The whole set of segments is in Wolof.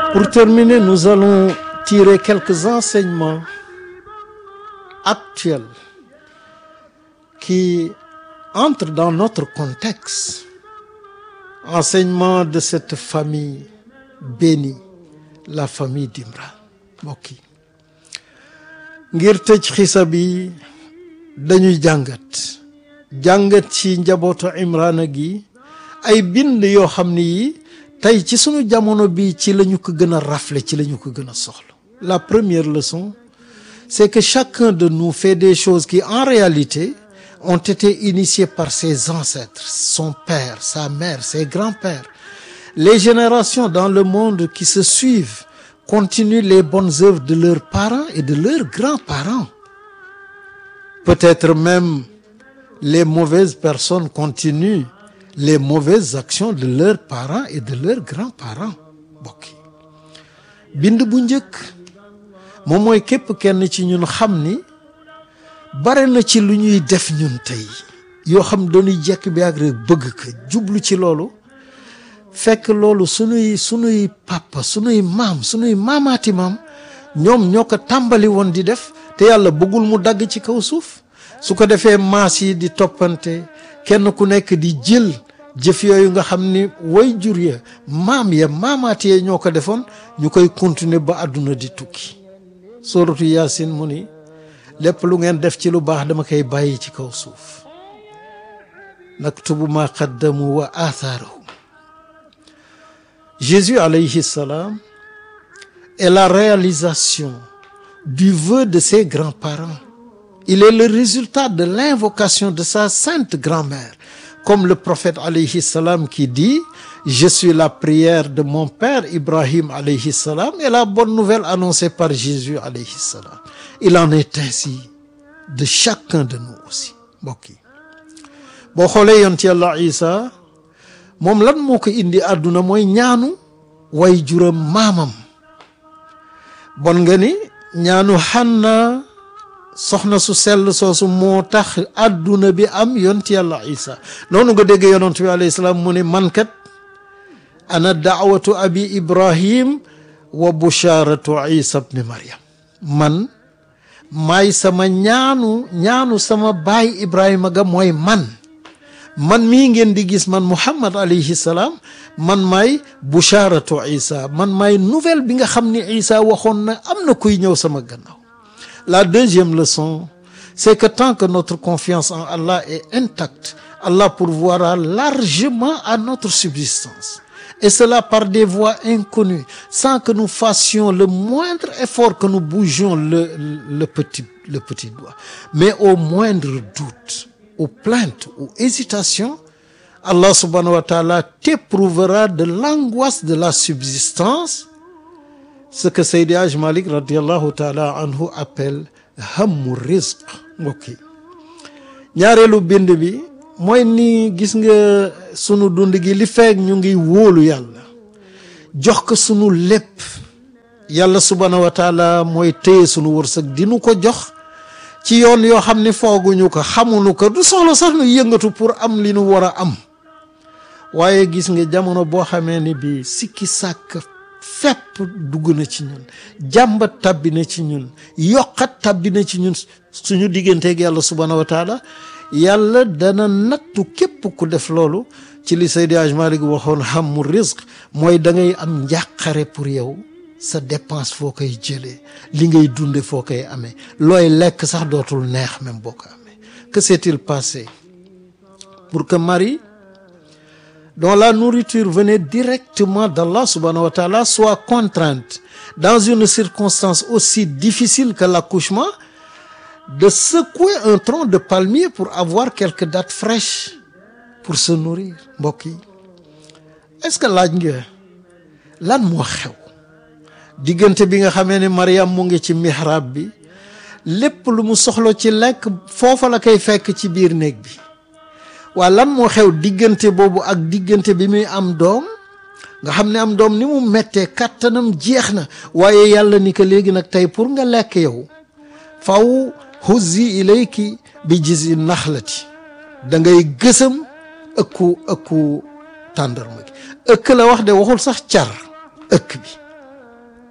Pour terminer, nous allons tirer quelques enseignements actuels qui entrent dans notre contexte. Enseignement de cette famille bénie, la famille d'Imran mbokk yi ngir tëj xisa bi dañuy jàngat jàngat ci njabootu Imrana gi ay bind yoo xam ni yi tey ci sunu jamono bi ci la ñu ko gën a rafle ci la ñu ko gën a soxla la première leçon c'est que chacun de nous fait des choses qui en réalité ont été initiées par ses ancêtres son père sa mère ses grands-pères les générations dans le monde qui se suivent continuent les bonnes œuvres de leurs parents et de leurs grands-parents peut-être même les mauvaises personnes continuent les mauvaises actions de leurs parents et de leurs grands-parents mbokk yi bind bu njëkk moom mooy képp kenn ci ñun xam ni bare na ci lu ñuy def ñun tey yoo xam dañuy jekk bi ak rek bëgg ko jublu ci loolu fekk loolu sunuy sunuy papa sunuy maam sunuy maamaati maam ñoom ñoo ko tàmbali woon di def te yàlla bëggul mu dagg ci kaw suuf su ko defee maas yi di toppante kenn ku nekk di jël jëf yooyu nga xam ni way jur ya maam ya maamaati ya ñoo ko defoon ñu koy continuer ba àdduna di tukki sóoratu yaasin mu ni lépp lu ngeen def ci lu baax dama koy bàyyi ci kaw suuf naktubu ma qaddamu wa athaarahum Jésus alayhi salam est la réalisation du vœu de ses grands-parents il est le résultat de l'invocation de sa sainte grand-mère comme le prophète alayhi salam qui dit je suis la prière de mon père Ibrahim alayhi salam et la bonne nouvelle annoncée par Jésus alayhi salam il en est ainsi de chacun de nous aussi mbokk yi boo xoolee yonent Yàlla Isa moom lan moo ko indi àdduna mooy ñaanu way juram maamam bon nga ni ñaanu Hanna soxna su sell soosu moo tax àdduna bi am yonent Yàlla Isa noonu nga dégg yonent bi alayhi salaam mu ne man kat ana daawatu abi Ibrahim wa busharatu Isa ibn Maryam man maay sama ñaanu ñaanu sama baay Ibrahima ga mooy man man mii ngeen di gis man Muhammad alayhi salaam man maay busharatu Isa man maay nouvelle bi nga xam ni Isa waxoon na am na kuy ñëw sama gannaaw la deuxième leçon c'est que tant que notre confiance en Allah est intacte Allah pourvoira largement à notre subsistance et cela par des voies inconnues sans que nous fassions le moindre effort que nous bougions le le petit le petit doigt mais au moindre doute ou plainte ou hésitation Allah subhanahu wa ta'ala t'éprouvera de l'angoisse de la subsistance ce que Seydi Hadj Malick radiallahu taala anhu appelle hammu rizq mbokk yi ñaareelu bind bi mooy ni gis nga sunu dund gi li feek ñu ngi wóolu yàlla jox ko sunu lépp yàlla subhanahu wa taala mooy téye sunu wërsëg dinu ko jox ci yoon yoo xam ne fooguñu ko xamuñu ko du soxla sax nu yëngatu pour am li nu war a am waaye gis nga jamono boo xamee ni bi sikki sàkk fépp dugg na ci ñun jàmbat tabbi na ci ñun yokkat tabbi na ci ñun suñu digganteeg yàlla subhanahu wa taala yàlla dana nattu képp ku def loolu ci li Seydi Hadj Malick waxoon xammu risque mooy da ngay am njàqare pour yow sa dépense foo koy jëlee li ngay dunde foo koy amee looy lekk sax dootul neex même boo ko amee que s'est-il passé pour que Marie dont la nourriture venait directement d'Allah subhanahu wa ta'ala soit contrainte dans une circonstance aussi difficile que l'accouchement de secouer un tronc de palmier pour avoir quelques dattes fraîches pour se nourrir mbokk yi est-ce que laaj nga lan moo xew diggante bi nga xamee ne Mariam mu ngi ci mihrab bi lépp lu mu soxla ci lekk foofa la koy fekk ci biir néeg bi waa lan moo xew diggante boobu ak diggante bi muy am doom nga xam ne am doom ni mu mettee kàttanam jeex na waaye yàlla ni ko léegi nag tey pour nga lekk yow faw huzzi ilayki bi jizi naxlati da ngay gësam ëkku ëkku tàndarma gi ëkk la wax de waxul sax car ëkk bi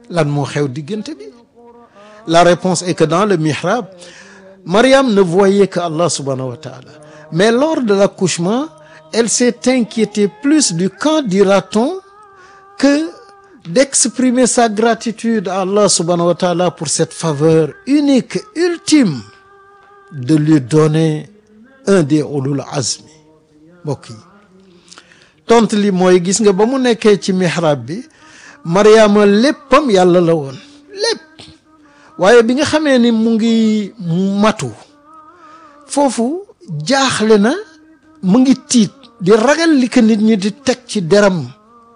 lan moo xew diggante bi la réponse est que dans le mihrab Mariam ne voyait que Allah subhanahu wa ta'ala mais lors de l'accouchement elle s'est inquiétée plus du quand dira-t-on que d'exprimer sa gratitude à Allah subhanahu wa ta'ala pour cette faveur unique ultime de lui donner un des ulul azmi mbokk yi tontu li mooy gis nga ba mu nekkee ci mihrab bi Mariama léppam yàlla la woon lépp waaye bi nga xamee ni mu ngi matu foofu jaaxle na mu ngi tiit di ragal li ko nit ñi di teg ci deram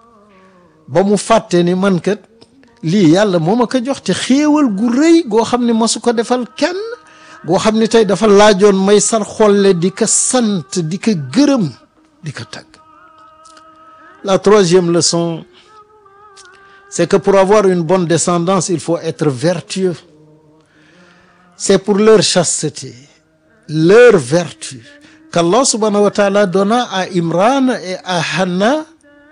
ba mu fàtte ni man kat lii yàlla moo ma ko jox te xéewal gu rëy goo xam ne masu ko defal kenn goo xam ne tey dafa laajoon may sar xolle di ko sant di ko gërëm di ko tagg la troisième leçon c'est que pour avoir une bonne descendance il faut être vertueux c'est pour leur chasteté leur vertu qu'Allah subhanahu wa ta'ala donna à Imran et à Hanna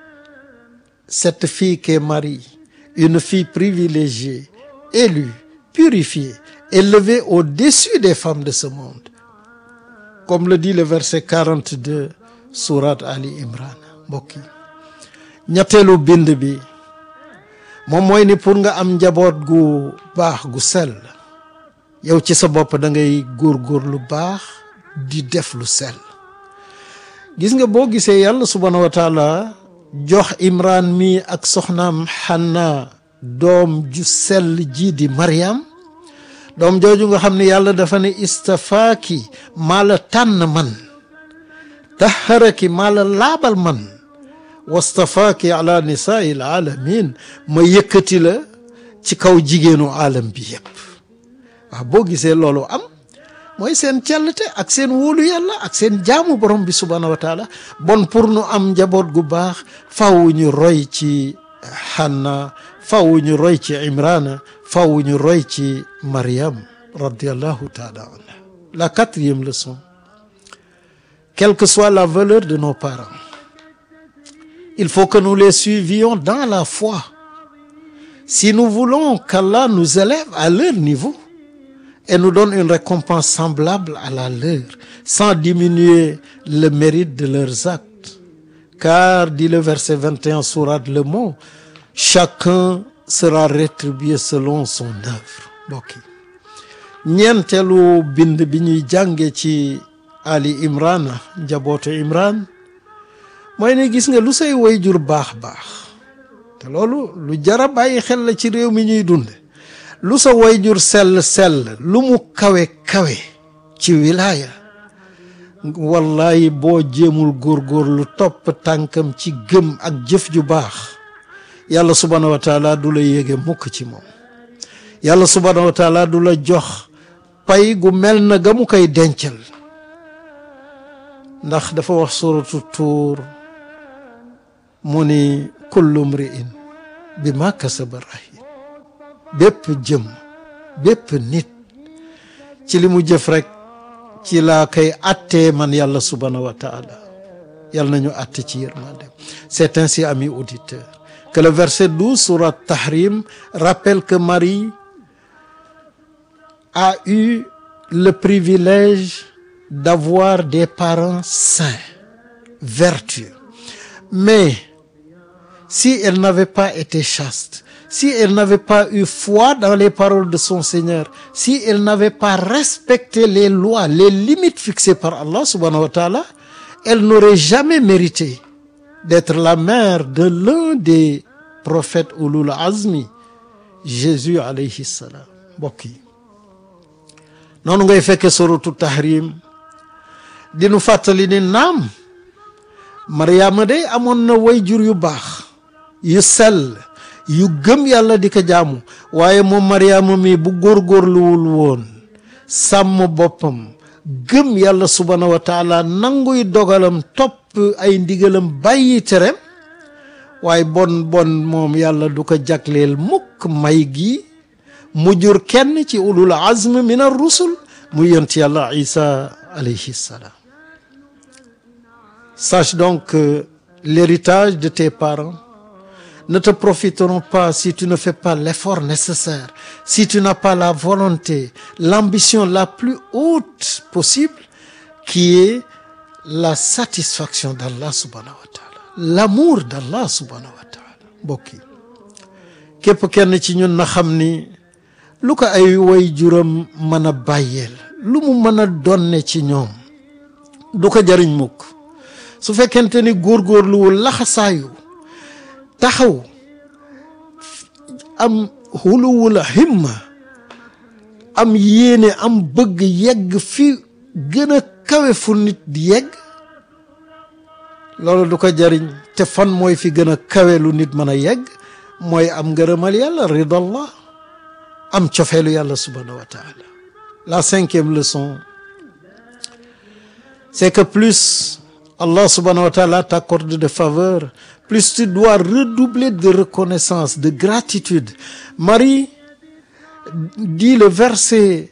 cette fille qu'est Marie une fille privilégiée élue purifiée élevée au-dessus des femmes de ce monde comme le dit le verset 42 sourate Ali Imran mbokk yi ñetteelu bind bi moom mooy ni pour nga am njaboot gu baax gu sell yow ci sa bopp da ngay góorgóor lu baax di def lu sell gis nga boo gisee yàlla subhanahu wa taala jox imran mi ak soxnaam xanna doom ju sell ji di mariam doom jooju nga xam ne yàlla dafa ne istafaaki maa la tànn man taharaki maa la laabal man wastafaaki ala nisaai l alamin ma yëkkati la ci kaw jigéenu alam bi yépp waaw boo gisee loolu am mooy seen cellte ak seen wóolu yàlla ak seen jaamu borom bi subhaanahu wa taala bon pour nu am njaboot gu baax faw ñu roy ci Hanna faw ñu roy ci Imrana faw ñu roy ci Mariam radiallahu taala anha la quatrième leçon quelle que soit la valeur de nos parents il faut que nous les suivions dans la foi si nous voulons qu'Allah nous élève à leur niveau et nous donne une récompense semblable à la leur sans diminuer le mérite de leurs actes car dit le verset 21 sourate Le Mot chacun sera rétribué selon son œuvre mbokk yi ñeenteelu bind bi ñuy jànge ci Ali Imran njabootu Imran mooy ne gis nga lu say wayjur baax baax te loolu lu jara bàyyi xel la ci réew mi ñuy dunde lu sa wayjur sell sell lu mu kawe kawe ci wilaaya wallahi boo jéemul góorgóor lu topp tànkam ci gëm ak jëf ju baax yàlla subhaanahu wa taala du la yéege mukk ci moom yàlla subhaanahu wa taala du la jox pay gu mel na ga mu koy dencal ndax dafa wax suratu tuur mu ni kullu mri'in bi ma kasaba rahin bépp jëm bépp nit ci li mu jëf rek ci laa koy attee man yàlla subhanahu wa taala yàlla nañu atte ci yërmande c'est ainsi amis auditeurs que le verset 12 sourate Tahrim rappelle que Marie a eu le privilège d'avoir des parents saints vertueux mais si elle n'avait pas été chaste si elle n'avait pas eu foi dans les paroles de son Seigneur si elle n'avait pas respecté les lois les limites fixées par Allah subhanahu wa ta'ala elle n'aurait jamais mérité d'être la mère de l'un des prophètes ulul azmi Jésus alayhi salam mbokk yi noonu ngay fekke suratu tahrim dinu fàttali ni naam Mariama day amoon na wayjur yu baax yu sell yu gëm yàlla di ko jaamu waaye moom Mariama mi bu góorgóorluwul woon sàmm boppam gëm yàlla subhanahu wa taala nanguy dogalam topp ay ndigalam bàyyi tereem waaye bon bon moom yàlla du ko jagleel mukk may gi mu jur kenn ci ulul azm min ar rusul mu yont yàlla isa alayhi salaam sache donc que l'héritage de tes parents ne te profiteront pas si tu ne fais pas l'effort nécessaire si tu n'as pas la volonté l'ambition la plus haute possible qui est la satisfaction d'Allah subhanahu wa ta'ala l'amour d'Allah subhanahu wa ta'ala mbokk yi képp kenn ci ñun na xam ni lu ko ay way juram mën a bàyyeel lu mu mën a donne ci ñoom du ko jariñ mukk su fekkente ni góorgóorluwul laxasaayu taxaw am xuluwul himma am yéene am bëgg yegg fi gën a kawe fu nit di yegg loolu du ko jariñ te fan mooy fi gën a kawe lu nit mën a yegg mooy am ngërëmal yàlla ridallah am cofeelu yàlla subhanahu wa taala la cinquième leçon c'est que plus Allah subhanahu wa taala t'accorde de faveur plus tu dois redoubler de reconnaissance de gratitude Marie dit le verset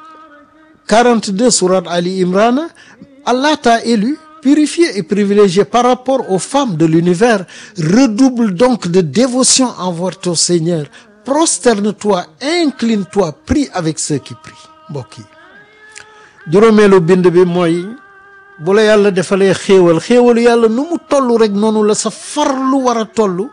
42 sourate Ali Imran Allah t'a élu purifié et privilégié par rapport aux femmes de l'univers redouble donc de dévotion envers ton Seigneur prosterne-toi incline-toi prie avec ceux qui prient mbokk yi juróomeelu bind bi mooy bu la yàlla defalee xéewal xéewalu yàlla nu mu toll rek noonu la sa farlu war a toll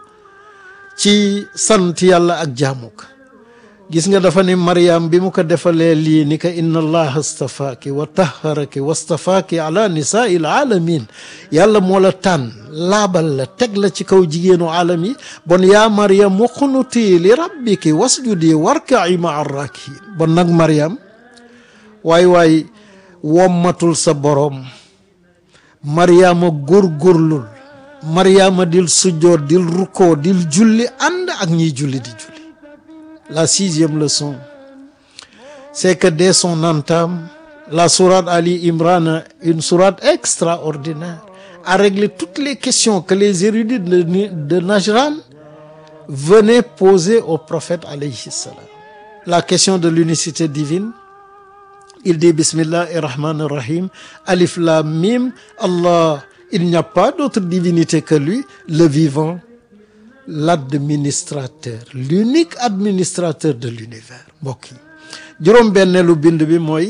ci sant yàlla ak jaamu ko gis nga dafa ni Mariam bi mu ko defalee lii ni ko inna allaha astafaaki wa taharaki wastafaaki ala nisaai alaalamin yàlla moo la tànn laabal la teg la ci kaw jigéenu aalam yi bon yaa Mariam uqnuti li rabbiki wasjudi warkai maa rakiin bon nag Mariam waay waay wommatul sa boroom Mariama góorgóorlul Mariama dil sujjoot dil rukkoo dil julli ànd ak ñiy julli di julli La sixième leçon, c'est que dès son entame, la sourate Ali Imran, une sourate extraordinaire, a réglé toutes les questions que les érudits de, de Najran venaient poser au prophète alayhi salam. La question de l'unicité divine, il dit Bismillahir Rahmanir Rahim, Alif Lam Mim, Allah, il n'y a pas d'autre divinité que lui, le vivant. l'administrateur l'unique administrateur de l'univers mbokk yi juróom-benneelu bind bi mooy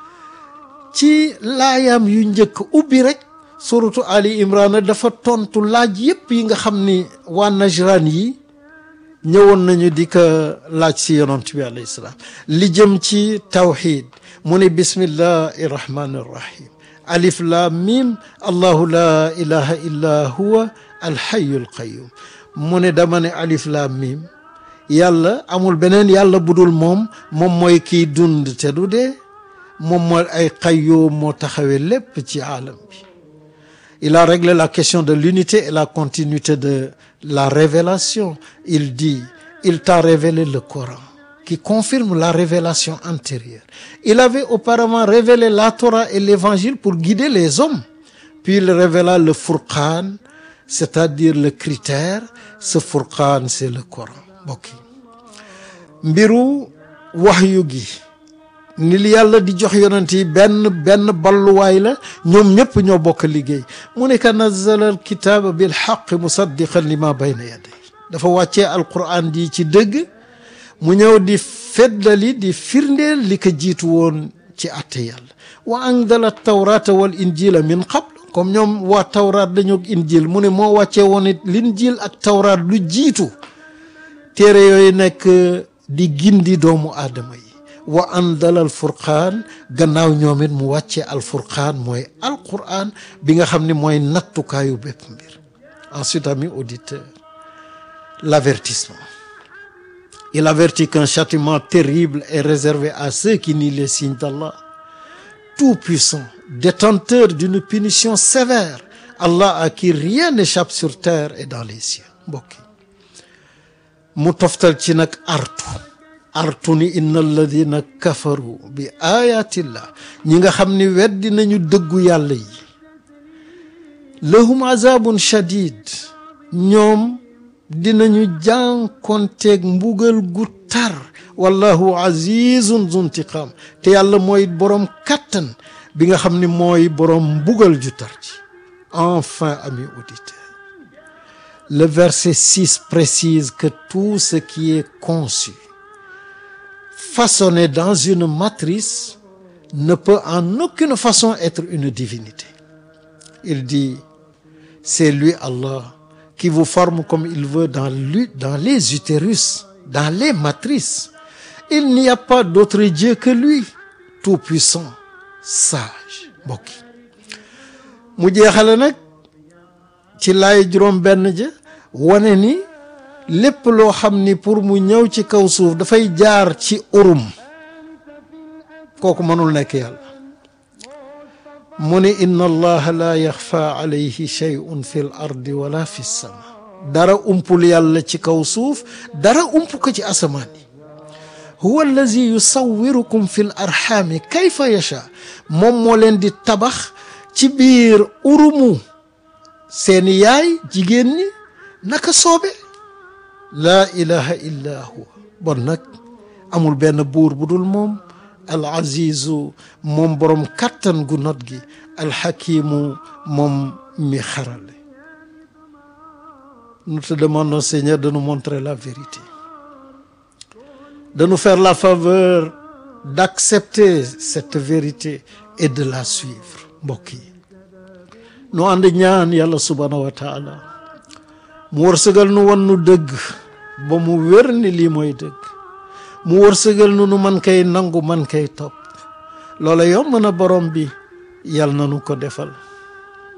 ci laayam yu njëkk ubbi rek suratu Ali Imran dafa tontu laaj yépp yi nga xam ni waa Najran yi ñëwoon nañu di ko laaj si yonent bi alayhi salaam li jëm ci tawxid mu ne bismillahi rahmani rahim alif lam mim allahu la ilaha illa huwa alxayu alqayum mu ne dama ne alif laam miim yàlla amul beneen yàlla budul moom moom mooy kiy dund te du dee moom mooy ay qayyum moo taxawee lépp ci aalam bi il a réglé la question de l'unité et la continuité de la révélation il dit il t'a révélé le Coran qui confirme la révélation antérieure il avait auparavant révélé la Torah et l'évangile pour guider les hommes puis il révéla le Furqan c'est-à-dire le critère ce Furqan c'est le Coran mbokk yi mbiru wahyu gi ni li yàlla di jox yonent yi benn benn balluwaay la ñoom ñëpp ñoo bokk liggéey mu ne ka nazzala al kitaaba bil haqq musaddiqan lima bayna yaday dafa wàccee alquran di ci dëgg mu ñëw di feddali di firndeel li ko jiitu woon ci atte yàlla wa anzala tawrata wal injila min qabl comme ñoom waa tawraat dañoo injil mu ne moo wàccee woon it linjil ak tawraat lu jiitu téere yooyu nekk di gindi doomu aadama yi wa andala al furqaan gannaaw ñoom it mu wàccee al furqaan mooy alquran bi nga xam ne mooy nattukaayu bépp mbir ensuite ami auditeur l'avertissement il avertit qu'un châtiment terrible est réservé à ceux qui nient les signes d'Allah tout-puissant détenteur d'une punition sévère Allah à qui rien n'échappe sur terre et dans les cieux mbokk yi mu toftal ci nag artu artu ni inna alladina kafaru bi ayatillah ñi nga xam ni weddi nañu dëggu yàlla yi lahum azabun shadid ñoom dinañu jànkonteeg mbugal gu tar wallahu azizun zuntiqam te yàlla mooy boroom kattan bi nga xam ni mooy boroom mbugal ju tar ci enfin amis auditeurs le verset 6 précise que tout ce qui est conçu façonné dans une matrice ne peut en aucune façon être une divinité il dit c'est lui Allah qui vous forme comme il veut dans lui dans les utérus dans les matrices il n'y a pas d'autre Dieu que lui tout puissant sage mbokk mu jeexale nag ci laay juróom benn ja wane ni lépp loo xam ni pour mu ñëw ci kaw suuf dafay jaar ci urum kooku mënul nekk yàlla mu ne inna allaha la yaxfa alayhi shay'un fi l ardi wala fi sama dara umpul yàlla ci kaw suuf dara ump ko ci asamaan yi huwa allazi yusawwirukum fi l arxaami kayfa yacha moom moo leen di tabax ci biir urumu seeni yaay jigéen ñi naka soobe laa ilaha illa huwa bon nag amul benn buur bu dul moom al azizu moom borom kattan gu not gi alxakimu moom mi xarale nous te demandons Seigneur de nous montrer la vérité de nous faire la faveur d'accepter cette vérité et de la suivre mbokk yi nu ànd ñaan yàlla subhaanahu wa taala mu wërsëgal nu won nu dëgg ba mu wér ni lii mooy dëgg mu wërsëgal nu nu man kay nangu man kay topp loola yomb na borom bi yàlla na nu ko defal